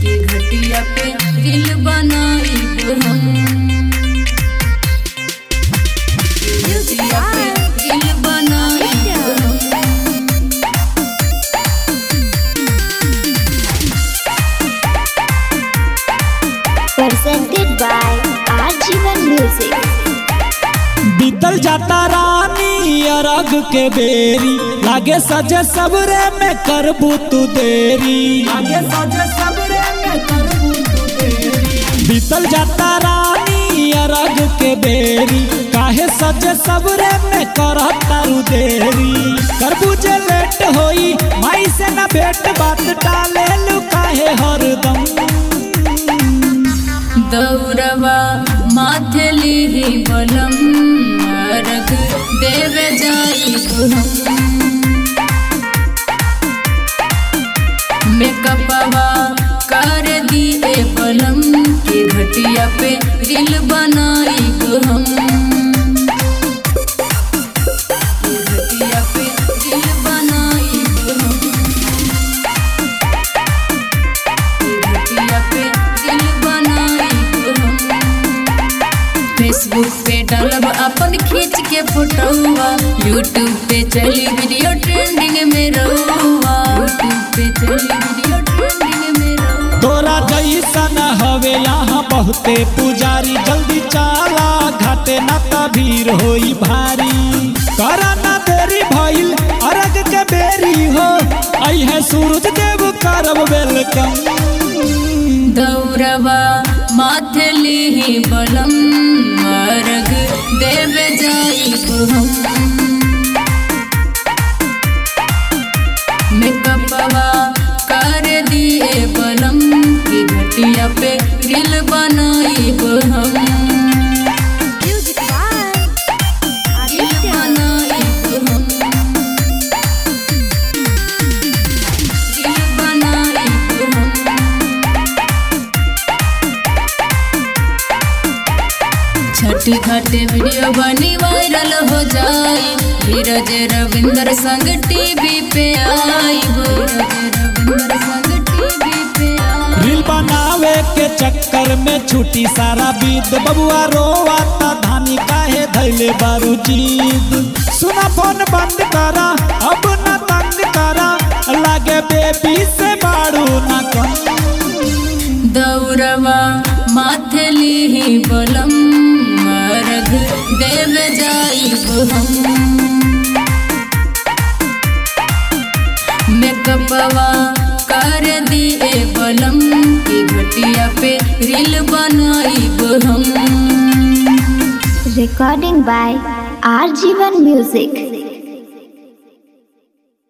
के घटिया पे रील बनाइब हम के घटिया पे रील बनाइब हम presented by Arjivan Music. बीतल जाता रानी अरग के बेरी लागे सजे सबरे में करबू तू देरी लागे सजे सबरे में करबू तू देरी बीतल जाता रानी अरग के बेरी काहे सजे सबरे में करत तारू देरी करबू जे लेट होई माई से ना भेट बात टाले लू काहे हरदम दौरवा माथे लिही बलम अर्घ देवे जाइब हम मेकअपवा कर दिए बलम के घटिया पे रील बनाइब हम के घटिया पे रील बनाइब हम घटिया पे दिल बनाइब हम फेसबुक पे डालब अपन खींच के फोटोवा यूट्यूब पे चली वीडियो ट्रेंडिंग में रहुआ यूट्यूब पे चली वीडियो ट्रेंडिंग में रहुआ तोरा जैसन हवे यहाँ बहुते पुजारी जल्दी चाला घाटे न त भीड़ होई भारी करा ना देरी भइल अरग के बेरी हो आई है सूरज देव करब वेलकम दौरवा माथे लिही बलम अर्घ देव जाइब हम मेकअपवा कर दिए बलम की घटिया पे रील बनाइब हम Music by रील बनाइब हम रील बनाइब हम छठी घाटे वीडियो बनी वायरल हो जाई धीरज रविंदर संग टीवी पे आई धीरज रविंदर संग टीवी पे आई रील बनावे के चक्कर में छुटी सारा बीत बबुआ रोवाता धानी काहे धैले बारू जीद सुना फोन बंद करा अब न तंग करा लागे बेबी से बाड़ू न कम दौरवा माथे लिही बलम अर्घ देव जाइब हम मेकअपवा कर दिए बलम की घटिया पे रील बनाइब हम Recording by Arjivan Music.